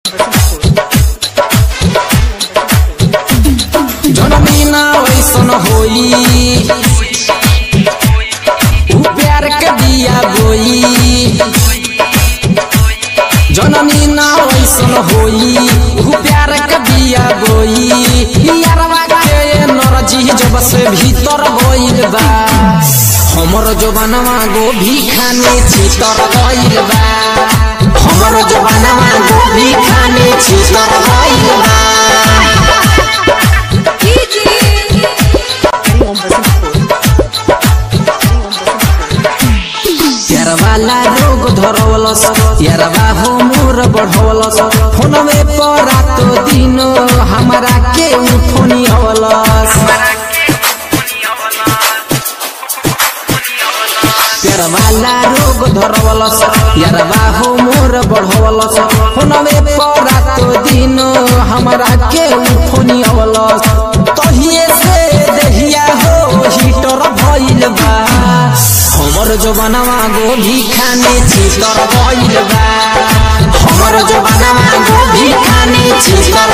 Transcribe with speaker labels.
Speaker 1: जनमीना वैसन होई उ प्यार के दिया गोई जनमीना वैसन होई उ प्यार के दिया गोई यारवा के नरजी जब से भीतर गइल बा हमर जवानवा गोभी खाने छितर गइल बा हमर जवानवा गोभी खाने छितर गइल बा यारवाला रोग धरवलस यारवा हो मोर बढ़वलस फोनवे पर रातो दिन हमरा के फोनी हवलस यारवाला रोग धरवलस यारवा हो मोर बढ़वलस फोनवे पर रातो दिन हमरा के फोनी हवलस तहिए से देहिया हो हीटर भइल बा हमर जवानवा गोभी खाने छितर गइल बा हमर जवानवा गोभी खाने छितर